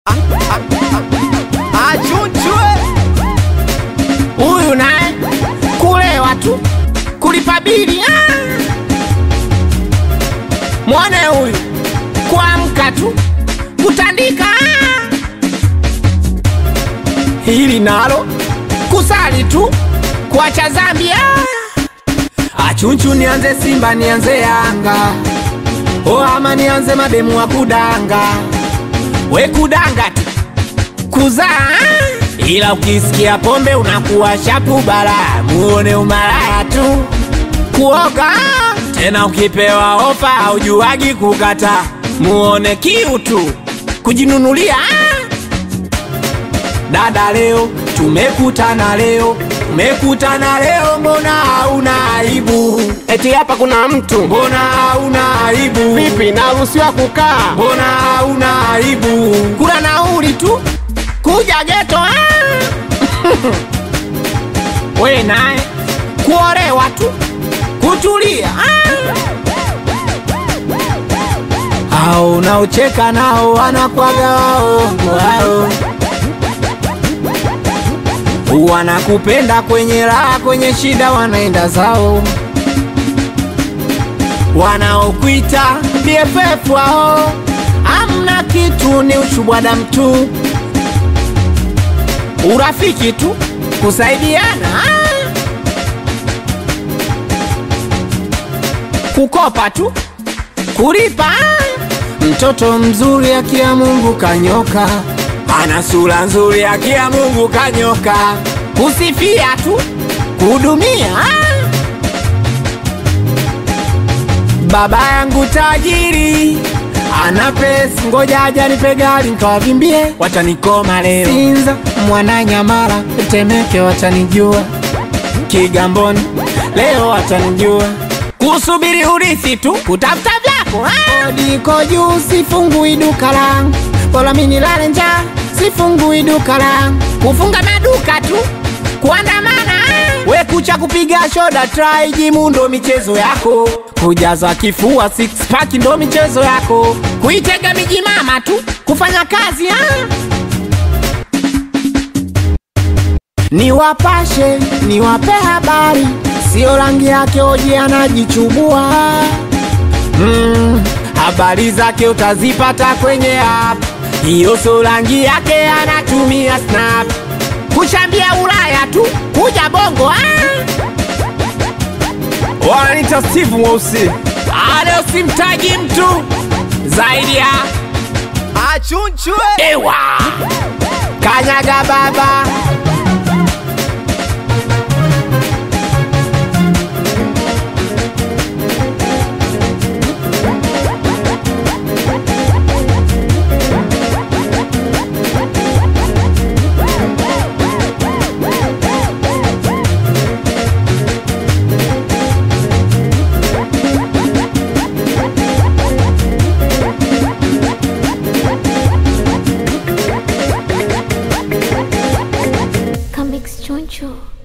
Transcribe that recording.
Achunchwe huyu naye kulewa tu kulipa bili ah! mwone huyu kuamka tu kutandika ah! hili nalo kusali tu kuacha zambi ah! achunchu nianze simba nianze yanga o ama nianze mademu wa kudanga we kudanga tu kuzaa ila ukisikia pombe unakuwa shapu bara muone umalaya tu kuoga tena ukipewa ofa haujuagi kukata muone kiu tu kujinunulia dada leo tumekutana leo tumekutana leo mbona hauna aibu eti hapa kuna mtu mbona hauna aibu vipi naruhusiwa kukaa mbona hauna aibu kula nauli tu kuja geto ah! we naye kuolewa tu kutulia ah! au unaocheka nao wanakwaga waongo wao wanakupenda kwenye raha kwenye shida wanaenda zao wanaokwita BFF wao amna kitu, ni ushubwada mtu, urafiki tu, kusaidiana ah. kukopa tu, kulipa ah. mtoto mzuri akia Mungu kanyoka, ana sura nzuri akia Mungu kanyoka, kusifia tu, kuhudumia ah. Baba yangu tajiri ana pesa, ngoja aja nipe gari nikawavimbie, watanikoma leo. Sinza, Mwananyamala, Temeke watanijua, Kigamboni leo watanijua, kusubiri urithi tu, kutafuta vyako ah. Kodi iko juu, sifungui duka langu, bora mimi nilale njaa, sifungui duka langu, kufunga maduka tu, kuandamana ah. we kucha kupiga shoda try jimu ndo michezo yako kujaza kifua six pack ndo michezo yako kuitega miji mama tu kufanya kazi ah. niwapashe niwape habari sio rangi yake oje anajichubua mm, habari zake utazipata kwenye app hiyo sio rangi yake anatumia snap kuchambia ulaya tu kuja bongo ah. wananita Steve Mweusi Ado simtaji mtu zaidi ya Achunchwe ewa kanyaga baba Comics Choncho.